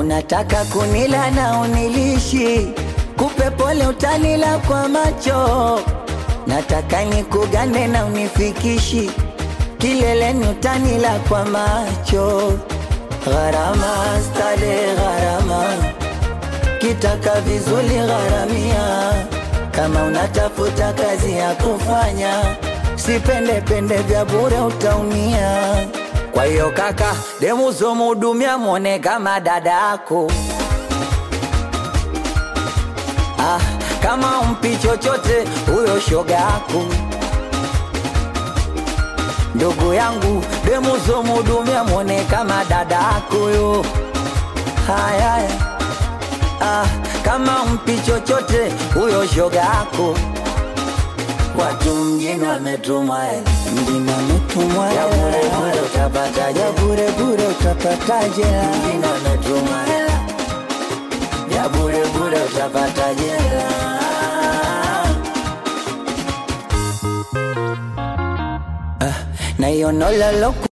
unataka kunila na unilishi, kupe pole utanila kwa macho, nataka nikugane na unifikishi, kileleni utanila kwa macho, gharama stale gharama, kitaka vizuri gharamia, kama unatafuta kazi ya kufanya, sipende pende vya bure utaumia. Kwa hiyo kaka, demu zomhudumia mwone kama dadako. Ah, kama umpi chochote huyo shoga yako. Ndugu yangu, demu zomhudumia mwone kama dadako yo. Haya, haya. ah, kama umpi chochote huyo shoga yako. Watu mjini wametumwa hela, mjini wametumwa hela, ya bure bure utapataje? Ya bure bure utapataje? Mjini wametumwa hela, ya bure bure utapataje? Ah, na hiyo nola loku